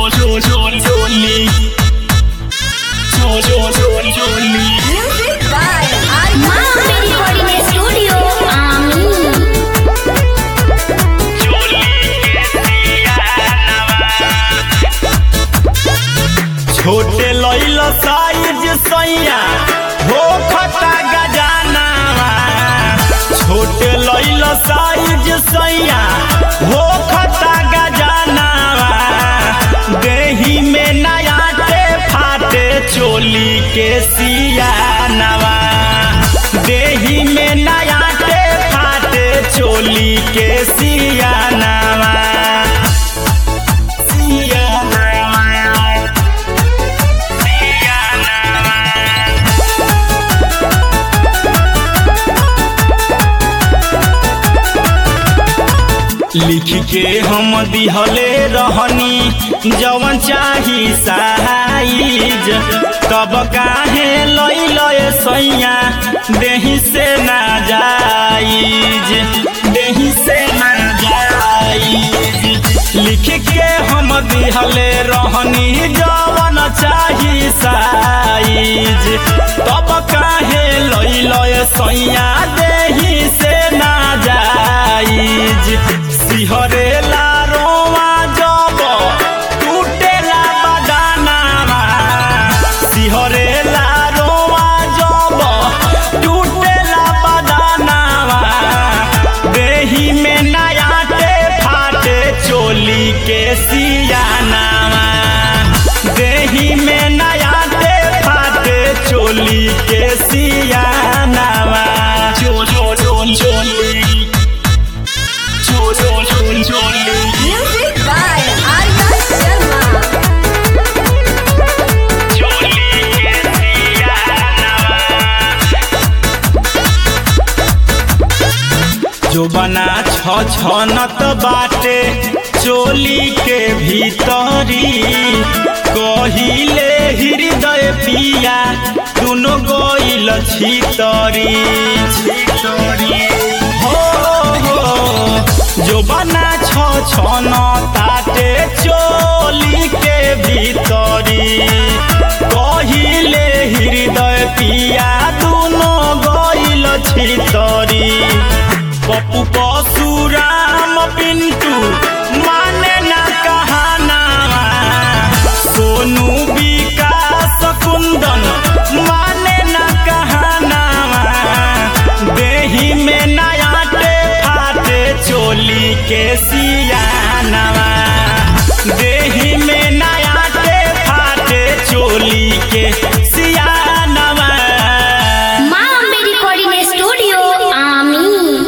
चोली चोली Music by Arman. माँ मेरी बॉडी में स्टूडियो आमीन छोटे लैल साइज सैया हो खता गजानावा छोटे लैल साइज सैया हो खता गजानावा देही में नयाटे फाटे चोली के सियानवा देही में नयाटे फाटे चोली के सियानवा सियानवा लिख के हम दिहले रहनी जवन चाही साइज तब काहे लैल सैया देही से ना जाइज देही से ना जाइज लिख के हम दिहले रहनी जवन चाही साइज तब काहे लैल सैया देही से ना जाइज सिहरेला रोवा जब टूटेला बदानामा सिहरेला रोवा जब टूटेला बदानामा देही में नयाटे फाटे चोली के सियानामा देही में नयाटे फाटे चोली के सियानामा चो चो चो चोली Music by Arman Sharma. जो बना छ छनत बाटे चोली के भीतरी कहिले हृदय पिया दुनो गोइल छितरी हो हो जो बना छ छन ताटे चोली के भीतरी कहिले हृदय पिया दुनो गइल छितरी पप्पू परशुराम पिंटू माने ना कहाना सोनू विकास कुंदन माने ना कहाना देही में नयाटे फाटे चोली के सी